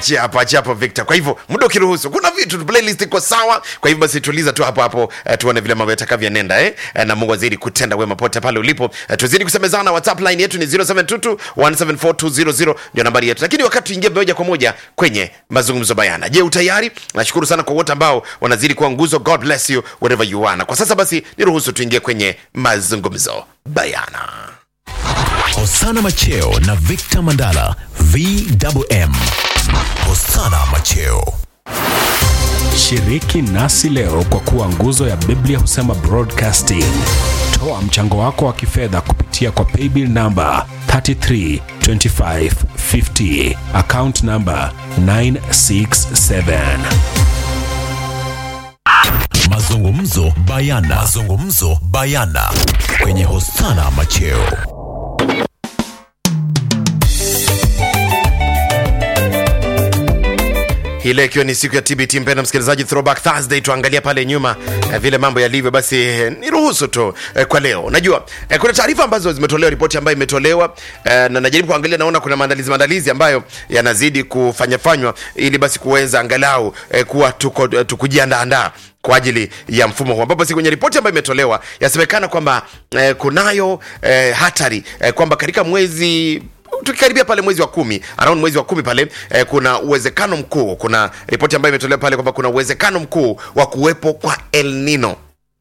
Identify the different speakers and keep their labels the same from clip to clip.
Speaker 1: achia hapo achia hapo victor kwa hivyo muda ukiruhusu kuna vitu playlist iko sawa kwa hivyo basi tuliza tu hapo hapo eh, tuone vile mambo yatakavyoenenda eh? Eh, na mungu azidi kutenda wema pote pale ulipo eh, tuzidi kusemezana whatsapp line yetu ni 0722 174200 ndio nambari yetu lakini wakati tuingie moja kwa moja kwenye mazungumzo bayana je utayari nashukuru sana kwa wote ambao wanazidi kuwa nguzo god bless you wherever you are na kwa sasa basi niruhusu tuingie kwenye mazungumzo bayana
Speaker 2: Hosana Macheo na Victor Mandala VMM. Hosana Macheo.
Speaker 3: Shiriki nasi leo kwa kuwa nguzo ya Biblia husema broadcasting. Toa mchango wako wa kifedha kupitia kwa paybill namba 332550 account namba 967.
Speaker 2: Mazungumzo bayana. Mazungumzo bayana kwenye Hosana Macheo.
Speaker 1: hii leo ikiwa ni siku ya tbt mpenda msikilizaji throwback thursday tuangalia pale nyuma eh, vile mambo yalivyo basi eh, niruhusu tu eh, kwa leo unajua eh, kuna taarifa ambazo zimetolewa ripoti ambayo imetolewa eh, na najaribu kuangalia naona kuna maandalizi maandalizi ambayo yanazidi kufanyafanywa ili basi kuweza angalau eh, kuwa tuko eh, tukujiandaandaa kwa ajili ya mfumo huu ambapo si kwenye ripoti ambayo imetolewa yasemekana kwamba eh, kunayo eh, hatari eh, kwamba katika mwezi tukikaribia pale mwezi wa kumi around mwezi wa kumi pale eh, kuna uwezekano mkuu kuna ripoti ambayo imetolewa pale kwamba kuna uwezekano mkuu wa kuwepo kwa el nino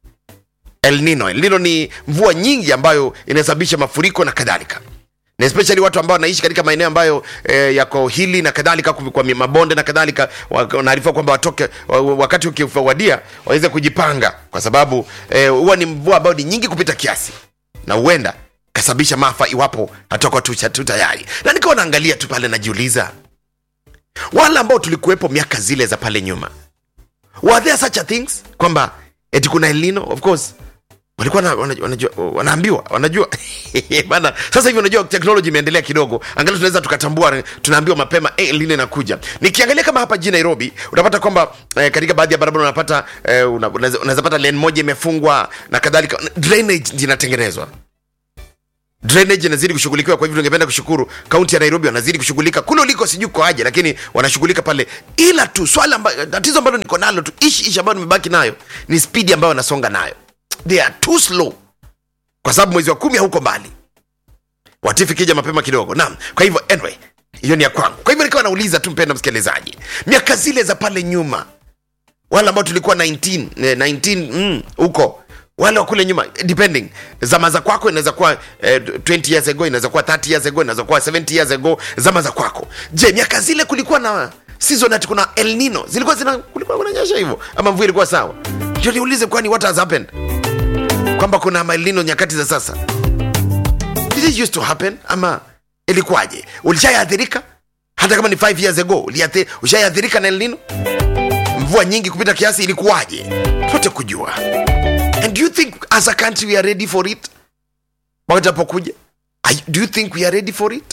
Speaker 1: el nino el nino ni mvua nyingi ambayo inasababisha mafuriko na kadhalika na especially watu ambao wanaishi katika maeneo ambayo eh, yako hili na kadhalika kwa kwa mabonde na kadhalika wa- wanaarifiwa kwamba watoke wa- wa- wakati ukiwadia waweze kujipanga kwa sababu eh, huwa ni mvua ambayo ni nyingi kupita kiasi na huenda kasababisha maafa iwapo hatoka tu tu tayari na nikawa naangalia tu pale najiuliza wale ambao tulikuwepo miaka zile za pale nyuma were there such a things kwamba eti kuna elino of course walikuwa na, wanajua, wanajua, wanaambiwa wanajua bana sasa hivi unajua teknoloji imeendelea kidogo angalau tunaweza tukatambua tunaambiwa mapema eh, lini inakuja nikiangalia kama hapa jijini nairobi unapata kwamba eh, katika baadhi ya barabara unapata eh, una- unaweza unaweza pata lane moja imefungwa na kadhalika drainage zinatengenezwa drainage inazidi kushughulikiwa kwa hivyo tungependa kushukuru kaunti ya nairobi wanazidi kushughulika kule uliko sijui kwa aje lakini wanashughulika pale ila tu swala amba, tatizo ambalo niko nalo tu ishi ishi ambayo nimebaki nayo ni spidi ambayo wanasonga nayo they are too slow kwa sababu mwezi wa kumi hauko mbali watifu kija mapema kidogo naam kwa hivyo anyway hiyo ni ya kwangu kwa hivyo nikawa nauliza tu mpenda msikilizaji miaka zile za pale nyuma wale ambao tulikuwa 19 eh, 19 mm, huko wale wa kule nyuma depending zama za kwako inaweza kuwa eh, 20 years ago inaweza kuwa 30 years ago inaweza kuwa 70 years ago zama za kwako je miaka zile kulikuwa na season ati kuna el nino zilikuwa zina kulikuwa kunanyesha hivyo ama mvua ilikuwa sawa ndio niulize kwani what has happened kwamba kuna El Nino nyakati za sasa did it used to happen ama ilikuwaje ulishaiathirika hata kama ni 5 years ago uliathi- ushaiathirika na El Nino mvua nyingi kupita kiasi ilikuwaje tupate kujua and do you think as a country we are ready for it wakati apokuja do you think we are ready for it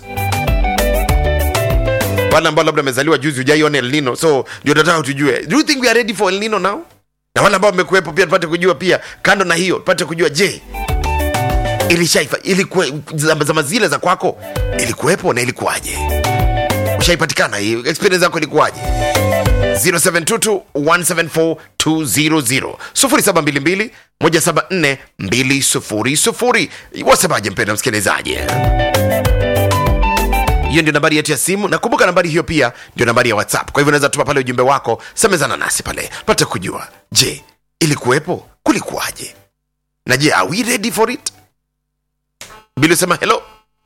Speaker 1: wale ambao labda amezaliwa juzi ujaiona el nino so ndio tataka tujue do you think we are ready for el nino now na wale ambao wamekuwepo pia tupate kujua pia kando na hiyo tupate kujua je ilishaifa ilikuwa zama zama zile za kwako ilikuwepo na ilikuwaje ushaipatikana hii experience yako ilikuwaje 0722174200 0722 174 200 wasemaje mpenda msikilizaji hiyo ndio nambari yetu ya simu na kumbuka nambari hiyo pia ndio nambari ya whatsapp kwa hivyo unaweza tuma pale ujumbe wako semezana nasi pale pate kujua je ilikuwepo kulikuwaje na je are we ready for it bili sema hello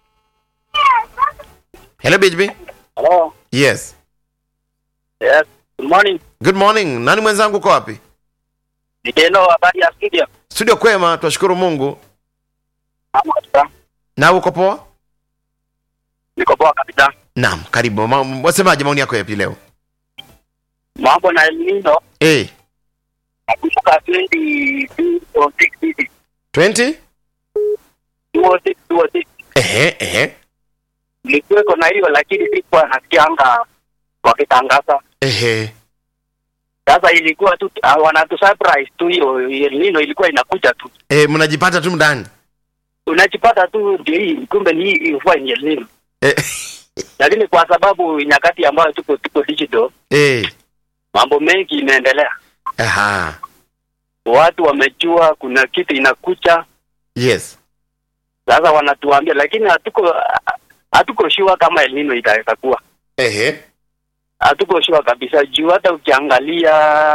Speaker 1: hello bhb
Speaker 4: Hello.
Speaker 1: yes
Speaker 4: Yes. Good morning.
Speaker 1: good morning nani mwenzangu uko wapi
Speaker 4: Nitendo habari ya studio.
Speaker 1: studio kwema twashukuru mungu
Speaker 4: Mama kabisa.
Speaker 1: na uko poa
Speaker 4: Niko poa kabisa.
Speaker 1: naam karibu Ma- wasemaje maoni yako yapi leo
Speaker 4: Mambo na El Nino
Speaker 1: hey,
Speaker 4: nakumbuka 2006 hivi.
Speaker 1: 20
Speaker 4: 2006 2006.
Speaker 1: ehe ehe
Speaker 4: Nilikuweko na hiyo lakini sikuwa nasikianga wakitangaza.
Speaker 1: ehe
Speaker 4: Sasa ilikuwa tu uh, wanatu surprise tu hiyo El Nino ilikuwa inakuja tu.
Speaker 1: eh, mnajipata tu ndani
Speaker 4: Unajipata tu ndio hii kumbe ni hii mvua ni El Nino.
Speaker 1: Eh,
Speaker 4: lakini kwa sababu nyakati ambayo tuko tuko digital,
Speaker 1: eh.
Speaker 4: mambo mengi inaendelea,
Speaker 1: Aha.
Speaker 4: watu wamejua kuna kitu inakucha,
Speaker 1: Yes.
Speaker 4: sasa wanatuambia, lakini hatuko hatuko sure kama El Nino itaweza kuwa,
Speaker 1: Ehe.
Speaker 4: hatuko sure kabisa juu hata ukiangalia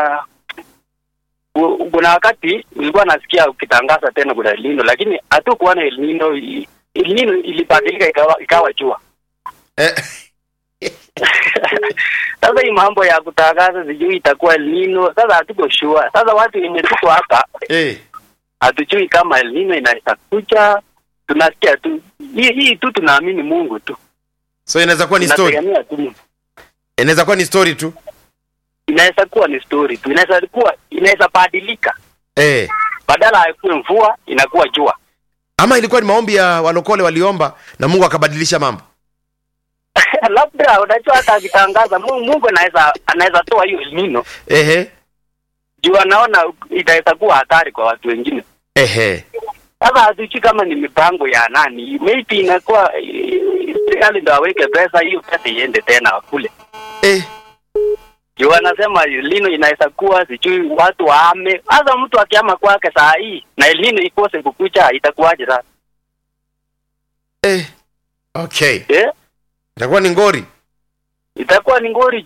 Speaker 4: ku- kuna wakati ulikuwa nasikia ukitangaza tena kuna El Nino, lakini hatukuona El Nino. El Nino ilibadilika ikawa, ikawa jua.
Speaker 1: Eh.
Speaker 4: Sasa hii mambo ya kutangaza sijui itakuwa El Nino, sasa hatuko sure. Sasa watu wenye tuko hapa
Speaker 1: Eh.
Speaker 4: hatujui kama El Nino inaweza kuja, tunasikia tu hii hii tu, tunaamini Mungu tu,
Speaker 1: So inaweza kuwa ni story.
Speaker 4: tunategemea tu Mungu.
Speaker 1: Inaweza kuwa ni story tu.
Speaker 4: Inaweza kuwa ni story tu, inaweza kuwa inaweza badilika,
Speaker 1: Eh.
Speaker 4: badala ya kuwe mvua inakuwa jua.
Speaker 1: Ama ilikuwa ni maombi ya walokole waliomba na Mungu akabadilisha mambo.
Speaker 4: Labda unajua, hata akitangaza Mungu, Mungu anaweza anaweza toa hiyo El Nino
Speaker 1: Ehe.
Speaker 4: juu anaona itaweza kuwa hatari kwa watu wengine.
Speaker 1: Ehe.
Speaker 4: Sasa hatujui kama ni mipango ya nani, maybe inakuwa eh, serikali ndo aweke pesa hiyo, pesa iende tena kule
Speaker 1: Eh.
Speaker 4: juu wanasema lino inaweza kuwa sijui watu waame. Sasa mtu akiama kwake saa hii na lino ikose kukucha, itakuwaje sasa
Speaker 1: Eh. Okay.
Speaker 4: eh?
Speaker 1: Itakuwa ni ngori.
Speaker 4: Itakuwa ni ngori